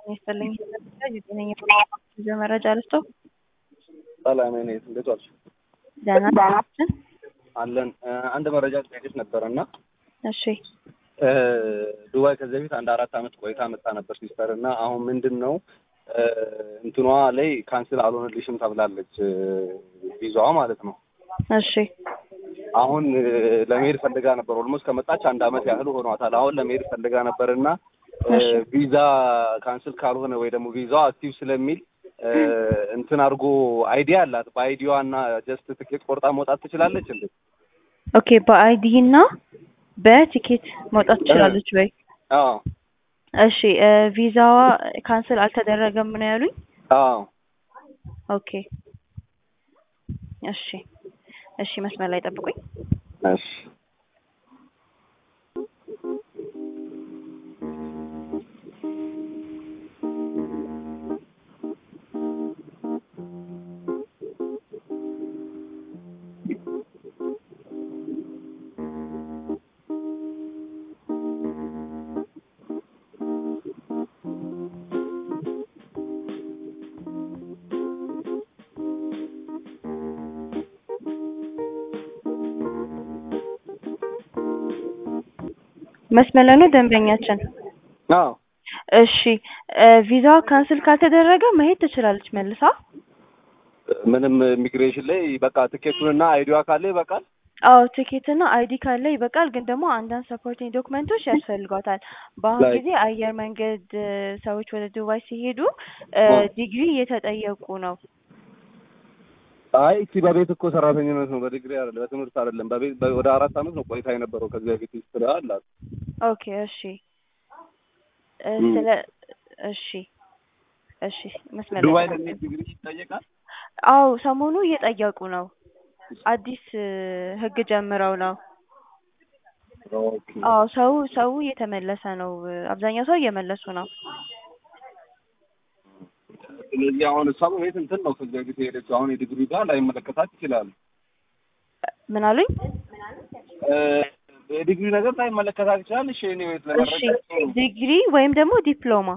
ይስጥልኝ የጤነኛ መረጃ ልስጦ ሰላም ኔት እንዴት ዋልሽ? ደህና ናችን። አለን አንድ መረጃ ጥያቄች ነበረ እና እሺ ዱባይ ከዚህ በፊት አንድ አራት አመት ቆይታ መጣ ነበር ሲስተር እና አሁን ምንድን ነው እንትኗ ላይ ካንስል አልሆነልሽም ተብላለች ቪዛዋ ማለት ነው። እሺ አሁን ለመሄድ ፈልጋ ነበር። ኦልሞስት ከመጣች አንድ አመት ያህል ሆኗታል። አሁን ለመሄድ ፈልጋ ነበር እና ቪዛ ካንስል ካልሆነ ወይ ደግሞ ቪዛዋ አክቲቭ ስለሚል እንትን አድርጎ አይዲያ አላት። በአይዲዋ እና ጀስት ትኬት ቆርጣ መውጣት ትችላለች እንዴ? ኦኬ በአይዲ እና በቲኬት መውጣት ትችላለች ወይ? አዎ እሺ ቪዛዋ ካንስል አልተደረገም ነው ያሉኝ? አዎ ኦኬ እሺ እሺ መስመር ላይ ጠብቁኝ። እሺ መስመር ላይ ነው ደንበኛችን። አዎ እሺ ቪዛዋ ካንስል ካልተደረገ መሄድ ትችላለች መልሳ። ምንም ኢሚግሬሽን ላይ በቃ ትኬቱንና አይዲዋ ካለ ይበቃል። አዎ ቲኬት እና አይዲ ካለ ይበቃል። ግን ደግሞ አንዳንድ ሰፖርቲንግ ዶክመንቶች ያስፈልጓታል። በአሁኑ Like? ጊዜ አየር መንገድ ሰዎች ወደ ዱባይ ሲሄዱ ዲግሪ እየተጠየቁ ነው። አይ እቺ በቤት እኮ ሰራተኝነት ነው፣ በዲግሪ አይደለም፣ በትምህርት አይደለም። በቤት በ- ወደ አራት አመት ነው ቆይታ የነበረው ከዚህ በፊት ሂስትሪ አላት። ኦኬ እሺ እ ም። ስለ እሺ እሺ መስመር ላይ ዱባይ ጠብቁኝ። ለሚሄድ ዲግሪ ይጠየቃል። አዎ ሰሞኑ እየጠየቁ ነው። አዲስ እ ህግ ጀምረው ነው። ኦኬ አዎ ሰው ሰው እየተመለሰ ነው። አብዛኛው ሰው እየመለሱ ነው። ስለዚህ አሁን እሷ በቤት እንትን ነው ከዚህ በፊት የሄደችው። አሁን የዲግሪ ጋር ላይመለከታት ይችላል። ምን አሉኝ? እ የዲግሪ ነገር ላይመለከታት ይችላል። እሺ እኔ ቤት እሺ ለመረጃ ዲግሪ ወይም ደግሞ ዲፕሎማ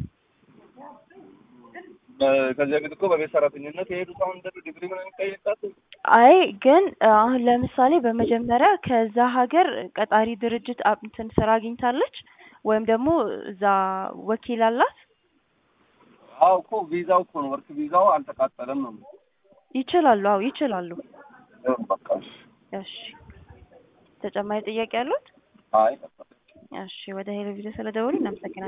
በ- ከዚህ በፊት እኮ በቤት ሰራተኝነት የሄዱት አሁን እንደ ዲግሪ ምናምን ይጠየቃል። አይ ግን አሁን ለምሳሌ በመጀመሪያ ከዛ ሀገር ቀጣሪ ድርጅት አብ- እንትን ስራ አግኝታለች ወይም ደግሞ እዛ ወኪል አላት አዎ እኮ ቪዛው እኮ ነው ወርክ ቪዛው አልተቃጠለም ነው። ይችላሉ። አዎ ይችላሉ። በቃ እሺ ተጨማሪ ጥያቄ ያሉት? አይ እሺ ወደ ሄሎ ቪዲዮ ስለደወሉ እናመሰግናለን።